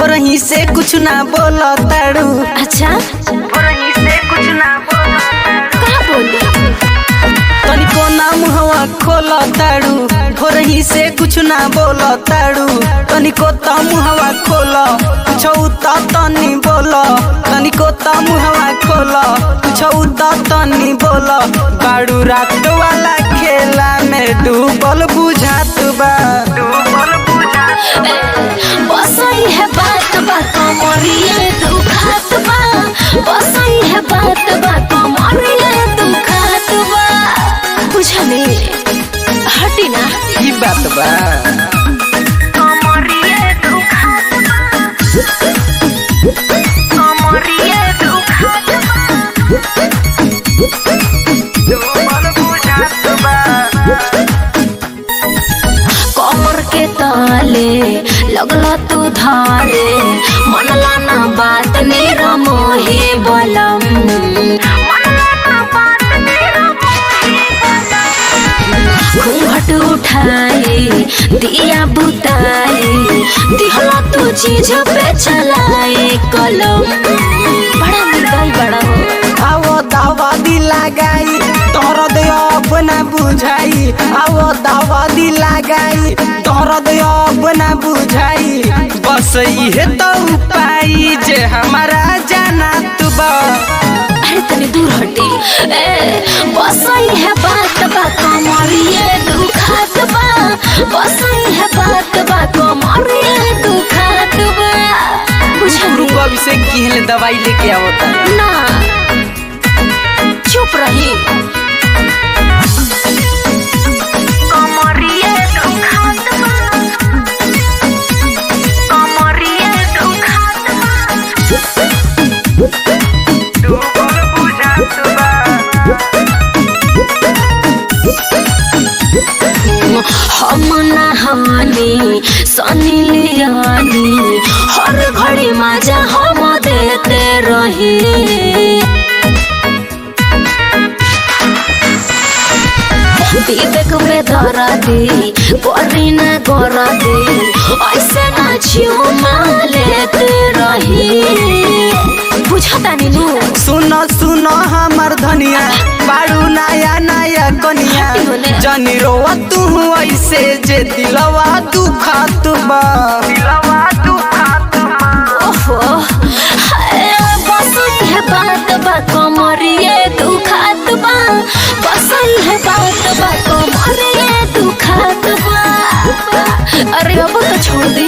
भोरही से कुछ ना बोल ताड़ू अच्छा भोरही से कुछ ना बोल कहाँ बोली तनिको ना मुहवा खोल ताड़ू भोरही से कुछ ना बोल ताड़ू तनिको त मुहवा खोल छौ त तनी बोल तनिको त मुहवा खोल छौ त तनी बोल बाड़ू रात वाला खेला में डूबल बुझात बा डूबल बुझात बसई है बात बा कमरिए दुखात बा बसई है बात बा कमरिए दुखात बा बुझली हटी ना ई बात बा कमरिए दुखात बा कमरिए दुखात डूबल बुझात बा कमर के ताले लगला तू धारे मनला ना बात मेरा मोहे बलम मनला ना बात मेरा मोहे बलम घूंघट उठाए दिया बुताए दिहला तू चीज पे चलाए कलम बड़ा निर्दय बड़ा हो आवो दावा दी लगाई तोर दे अपना बुझाई आवो दावा दी लगाई तोर दे अपना बुझाई बस इहे तो उपाय जे हमारा जाना तू बा अरे तनी दूर हटी ए बसई है बात बा कमरिए दुखात बा बसई है बात बा कमरिए दुखात बा बुझली रुको अभी से किहले दवाई लेके आवता ना चुप रही कमरिए दुखात बा कमरिए दुखात बा हम नहानी सनी लियानी हर घड़ी मजा हम देते रही विवेक में धरा दी करी न करा दी ऐसे ना झूमा लेते रही बुझता नीनू सुनो सुनो हमर धनिया बाड़ू नया नया कनिया जनी रोवा तू ऐसे जे दिलवा दुखात बा दिलवा दुखात बा ओहो हाय, बसई है बात बा कमरिए दुखात बा बसई है बात बा कमरिए दुखात बा अरे अब तो छोड़ दी